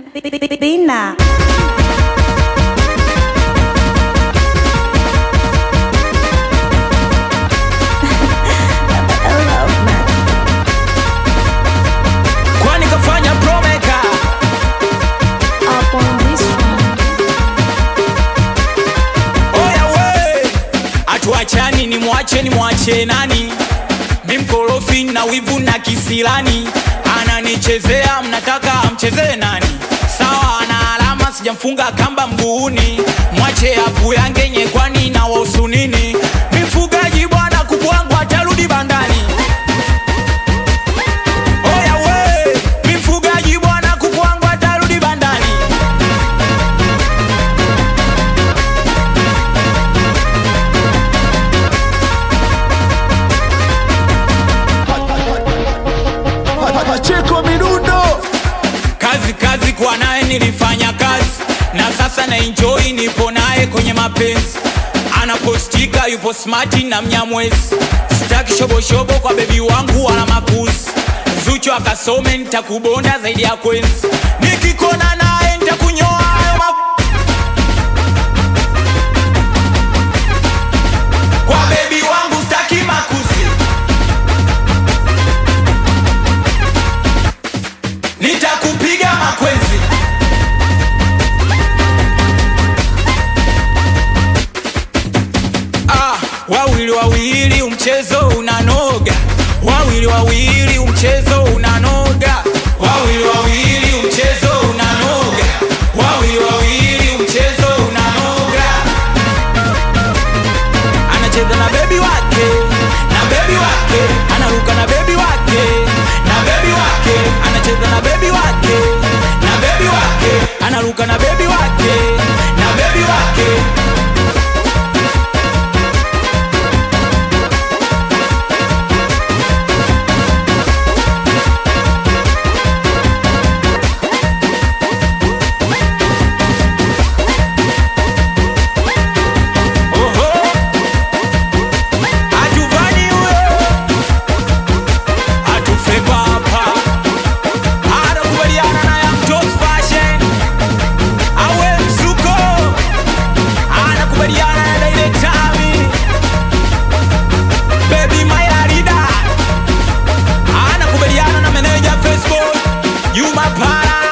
Bina. kwani kafanya promeka oya we atuachani ni mwache ni mwache nani mimkorofi na wivu na kisilani ananichezea mnataka amchezee nani sawa ana alama sijamfunga kamba mguuni mwache apu yange nyekwani na wahusu nini mfugaji bwana kuku wangu atarudi bandani oya we mfugaji bwana kuku wangu atarudi bandani Pacheko Mirundo kazi kazi kwa naye nilifanya kazi na sasa na enjoy nipo naye kwenye mapenzi anapostika yupo smati na mnyamwezi sitaki shoboshobo kwa bebi wangu wala makuzi zucho akasome nitakubonda zaidi ya kwenzi nikikona naye nitakunyoa hayo ma... kwa bebi wangu staki makuzi nitakupiga makwenzi ah, wawili wawili umchezo unanoga wawili wawili umchezo unanoga wawili wawili umchezo unanoga wawili wawili umchezo unanoga anacheza na bebi wake na bebi wake anaruka na bebi wake na bebi wake anacheza na bebi wake na bebi wake anaruka na bebi wake na bebi wake Oho. Hatuvani huyo. Hatufe papa. Anakubaliana na Young Toes Fashion. Awe msuko. Anakubaliana na Daile Tami. Baby my Arida. Anakubaliana na meneja Facebook. Yuma Para.